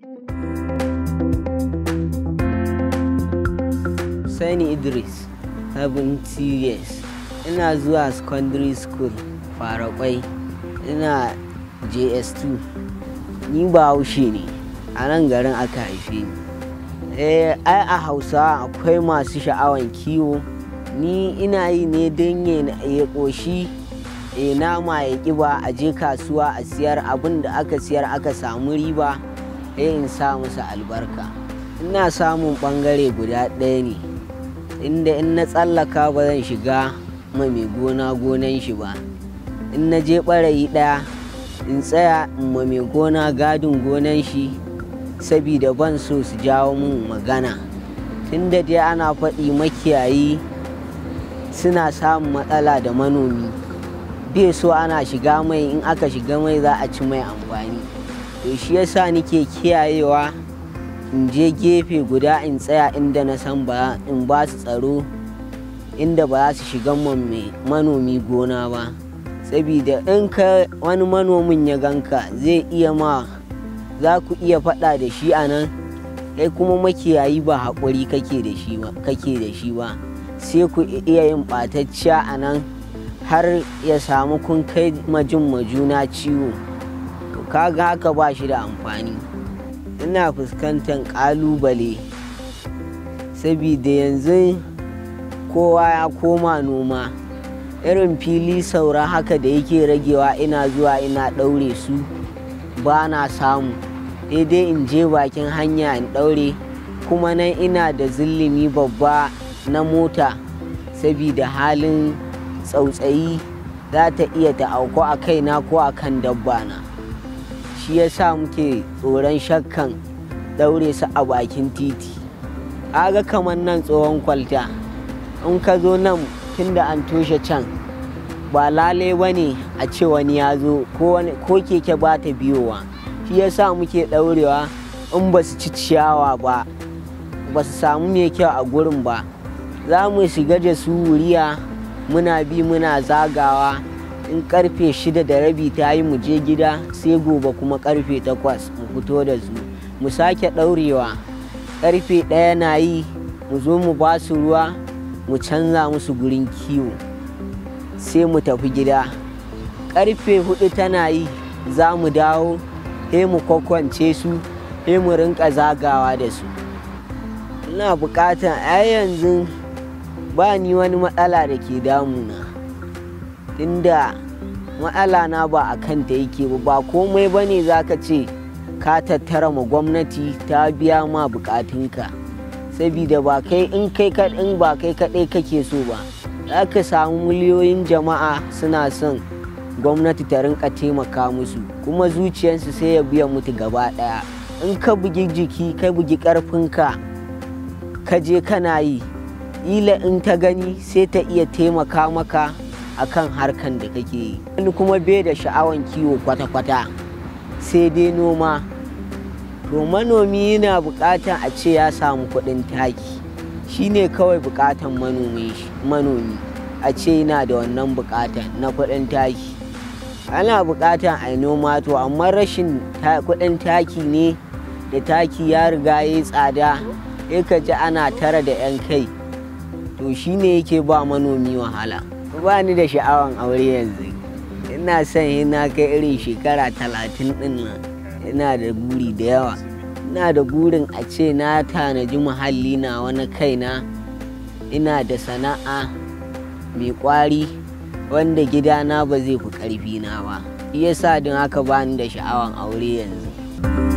Sani Idris, 70 years. Ina zuwa secondary school Farakwai. Ina JS2. Ni ba haushe ne, a nan garin aka haife ni. Eh, ai a Hausa akwai masu sha'awan kiwo. Ni ina yi ne don ya ƙoshi e nama ya ƙiba a je kasuwa a siyar abin da aka siyar aka samu riba sai in sa musu albarka. Ina samun ɓangare guda ɗaya ne. inda in na tsallaka ba zan shiga ma mai gona gonan shi ba in na je ɓarayi ɗaya in tsaya in ma mai gona gadin gonan shi sabida ban so su jawo min magana tunda dai ana faɗi makiyayi suna samun matsala da manomi bai so ana shiga mai in aka shiga mai za a ci mai amfani to shi yasa nike kiyayewa in je gefe guda in tsaya inda na san ba in ba su tsaro inda ba za su shiga manomi gona ba sabida in ka wani manomin ya ganka zai iya ma za ku iya faɗa da shi a nan kai kuma makiyayi ba haƙuri kake da shi ba kake da shi ba sai ku iya yin ɓatacciya a nan har ya samu kun kai majin majuna ciwo to kaga haka ba shi da amfani ina fuskantar ƙalubale sabida yanzu kowa ya koma noma irin fili saura haka da yake ragewa ina zuwa ina ɗaure su ba na samu daidai in je bakin hanya in ɗaure kuma nan ina da zillimi babba na mota sabida halin tsautsayi za ta iya ta auku a kaina ko a kan dabba na shi ya sa muke tsoron shakkan daure su a bakin titi aga kamar nan tsohon kwalta in ka zo nan tunda an toshe can ba lalai ba ne a ce wani ya zo ko keke ba ta biyowa shi ya sa muke daurewa in ba su ci ciyawa ba ba su samu mai kyau a gurin ba za mu shiga da su wuriya muna bi muna zagawa in karfe shida da rabi ta yi mu je gida sai gobe kuma karfe takwas mu fito da su mu sake ɗaurewa karfe ɗaya na yi mu zo mu ba su ruwa mu canza musu gurin kiwo sai mu tafi gida karfe hudu tana yi za mu dawo sai mu kwakwance su sai mu rinka zagawa da su ina bukatan a yanzu ba ni wani matsala da ke damuna inda matsala na ba a kanta yake ba ba komai ba ne za ka ce ka tattara ma gwamnati ta biya ma bukatunka sabida ba kai in kai in ba kai kaɗai kake so ba za ka samu miliyoyin jama'a suna son gwamnati ta rinka taimaka musu kuma zuciyarsu sai ya biya mutu gaba ɗaya in ka bugi jiki ka bugi ƙarfinka ka je kana yi ila in ta gani sai ta iya taimaka maka akan harkan da kake yi wani kuma bai da sha'awan kiwo kwata-kwata sai dai noma to manomi yana buƙatan a ce ya samu kuɗin taki shine kawai buƙatan manomi a ce yana da wannan buƙatan na kuɗin taki ana buƙatan a noma to amma rashin kuɗin taki ne da taki ya riga ya tsada ya ka ji ana tara da 'yan kai to shine yake ba manomi wahala ba ni da sha'awan aure yanzu ina son ina kai irin shekara talatin din nan ina da buri da yawa ina da burin a ce na tanaji muhalli na wani kaina ina da sana'a mai kwari wanda gidana ba zai fi ƙarfi na ba yasa don haka ba ni da sha'awan aure yanzu